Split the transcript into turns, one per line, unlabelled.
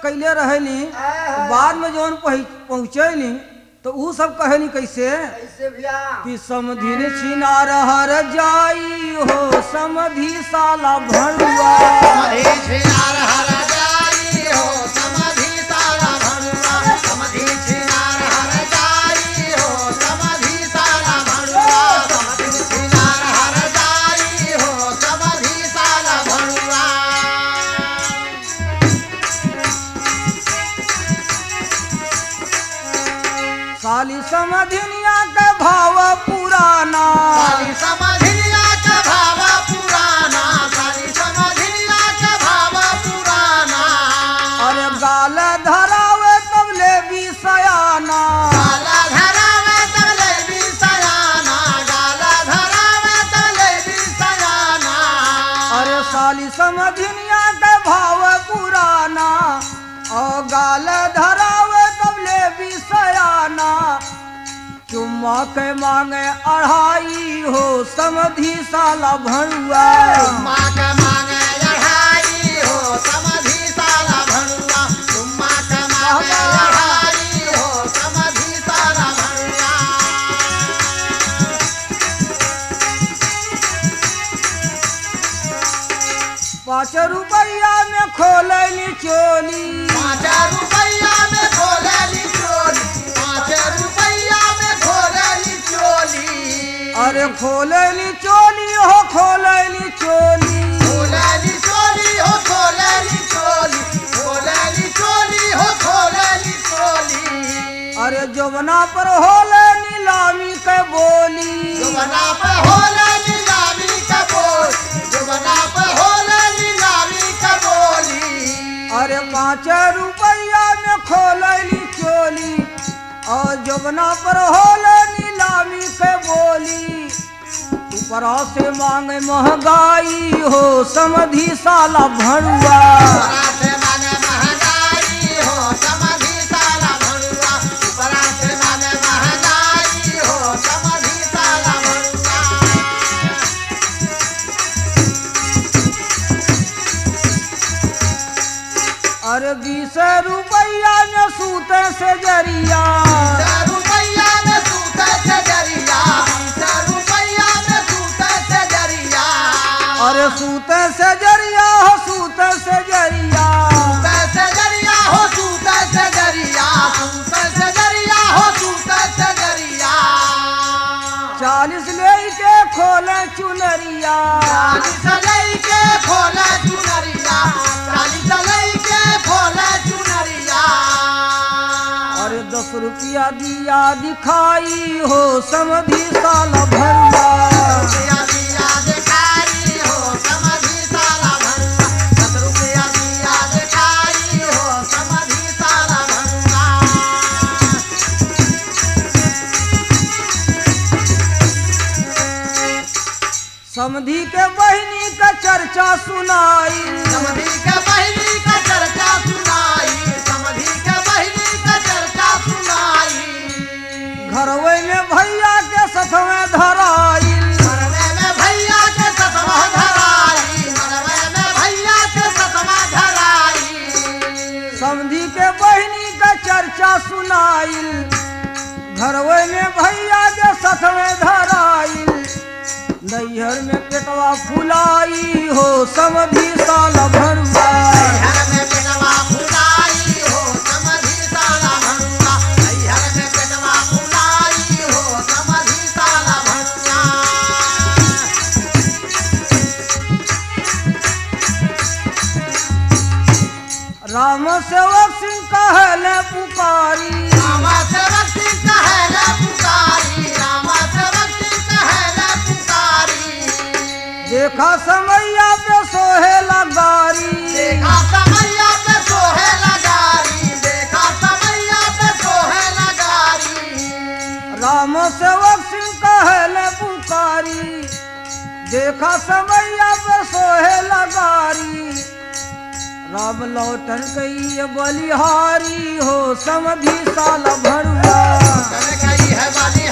कैले रहेली बाद में जौन पहुँचैली तो ऊ सब कहेली कैसे
कैसे भैया
कि समधिन छिनार हर जाई हो समधि साला भरुआ
समाधि छिनार हर जाई हो समाधि साला भणुआ समाधि छिनार हर जाई हो समाधि साला भणुआ समाधि छिनार हर जाई हो समाधि साला भणुआ
साली समधिनिया के भाव पुराना
साली समधिया का भाव पुराना साली समधिया का भाव पुराना
अरे गाल धरावे तब ले भी सयाना
गाला धरावे तले भी सयाना गाला धरावे तले भी सयाना
अरे साली समधिनिया के भाव पुराना और गाल धरावे तब ले भी सयाना चुम्मा के मांगे अढ़ाई हो समधि साला भरुआ
माँ का मांगे लड़ाई हो समधि साला भणुआ तुम्मा का मांगे लड़ाई हो समधि साला भणुआ
पाँच रुपया में खोलैली चोली
पाँच रुपया में खोलेली चोली पाँच रुपया में खोलेली चोली
अरे खोलैली चोली हो खोलैली चोली
खोलेली चोली हो खोलेली चोली खोलेली चोली हो खोलेली चोली
अरे जमुना पर होले नीलामी के बोली
जुबना पे होले नीलामी का बोल जुबना पे होले नीलामी का बोली
अरे पाँच रुपया में खोलैली चोली और जमुना पर होले नीलामी के बोली ऊपरा से मांगे महंगाई हो समधि साला भरुआ
बड़ा से माने महंगाई हो समधि साला भरुआ बड़ा से माने महंगाई हो समधि साला भरुआ
अरे बीस रुपया में सूते से जरिया
रुपया में सूते से जरिया रुपया में सूते से जरिया
अरे सूते से जरिया हो सूते से जरिया
सूते से जरिया हो सूते से जरिया सूते से जरिया हो सूते से जरिया
चालीस ले के खोले चुनरिया
चालीस लई के खोले चुनरिया चालीस लई के खोले चुनरिया
अरे दस रुपया दिया दिखाई हो समधि साला भरुआ
रुपया दिया दिखाई हो समधि साला भरुआ दस रुपया दिया दिखाई हो समधि साला भरुआ
समधि के बहिनी का चर्चा सुनाई
समधि के बहिनी का चर्चा सुनाई समधि के बहिनी का चर्चा सुनाई
घरवे में भैया के सथवे धराई
मरवे में भैया के सतवा धराई मरवे में भैया के सतवा धराई
समधि के बहिनी का चर्चा सुनाई घरवे में भैया के सथवे धराई नैहर में पेटवा फुलाई हो समधि साला भरुआ
हर में पेटवा फुलाई हो समधि साला भरुआ हर में पेटवा फुलाई हो समधि साला भरुआ
राम सेवक सिंह कहले पुकारी
रामा सेवक सिंह कहले पुकारी रामा सेवक सिंह कहले पुकारी
देखा समैया पे सोहे लगारी
देखा समैया पे सोहे लगारी देखा समैया पे सोहे लगारी
राम सेवक सिंह कहले पुकारी देखा समैया पे सोहे लगारी राम लौटन कई बलिहारी हो समधि साल भरुआ
कल कही है बलिहारी